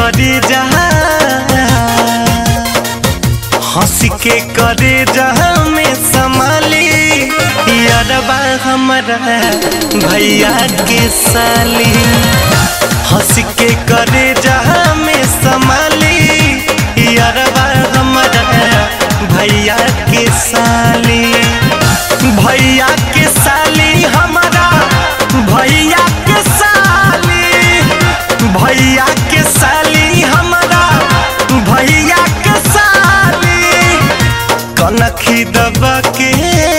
करे जहा हंस के करे जहा में संभाली यारबा हमारा भैया के साली हंस के करे जहा में संभाली यारबा हमारा भैया के साली भैया के साली हमारा भैया के साली भैया के साली हमारा भैया के साली कनखी दबा के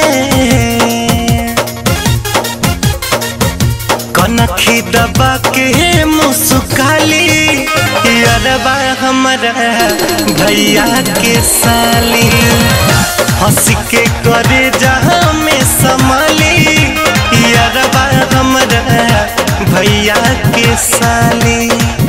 कनखी दबा के मुस्काली अरबा हमारा भैया के साली हंस के करे जहाँ में संभाली अरबा हमारा भैया के साली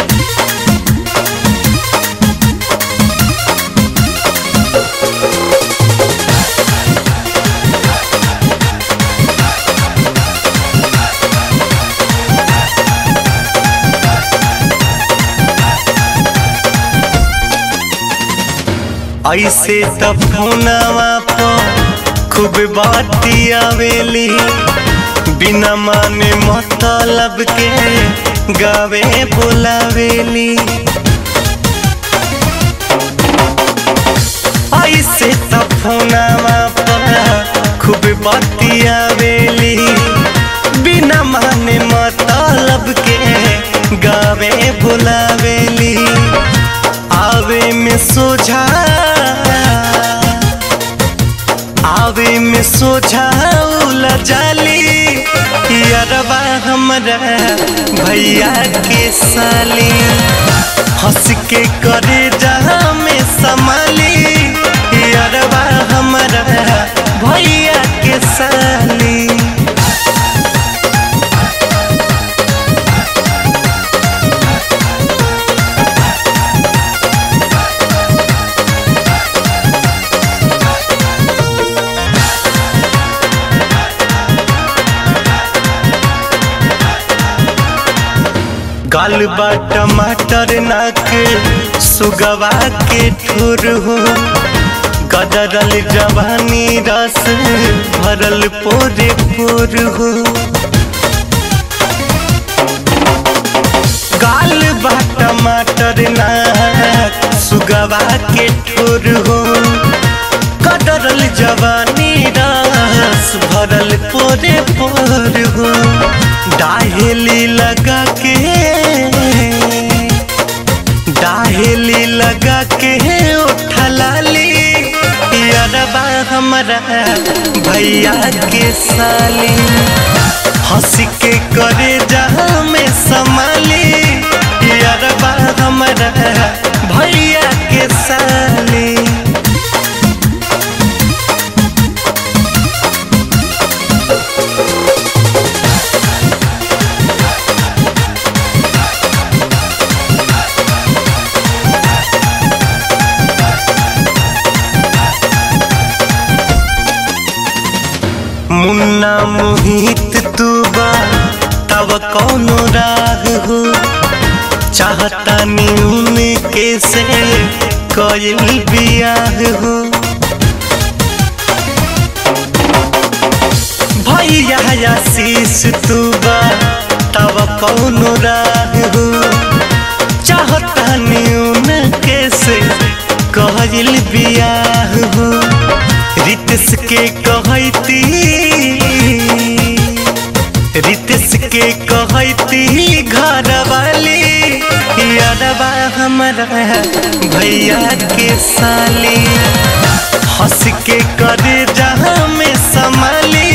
ऐसे त फोनवा पर खूब बाती आवेली बिना माने मतलब के गावे बुलावेली ऐसे त फोनवा पर खूब बाती आवेली बिना माने मतलब के गावे बुलावेली आवे में सोझा आवे में सोझा उला जाली अरबा हमारा भैया के साली हंस के करे जहाँ में संभाली अरबा हमारा भैया के साली गाल बा टमाटर नाक सुगवा के ठुर हो गदरल जवानी रस भरल पोरे पोर हो गाल बा टमाटर नाक सुगवा के ठुर हो गदरल जवानी रस भरल पोरे पोर हो डाहेली लगा के डाहेली लगा के उठलाली अरबा हमारा भैया के साली हंस के करे जहाँ में संभाली अरबा हमारा भैया के साली मुन्ना मोहित तू बा तब कौनो राग हो चाहता न्यून के से कइल बियाह हो भैया आशीष तू बा तब कौनो राग हो चाहता न्यून के से कइल बियाह हो रितेश के कहती रितेश के कहती घर वाली यादवा हमारा भैया के साली हंस के करे जहाँ में संभाली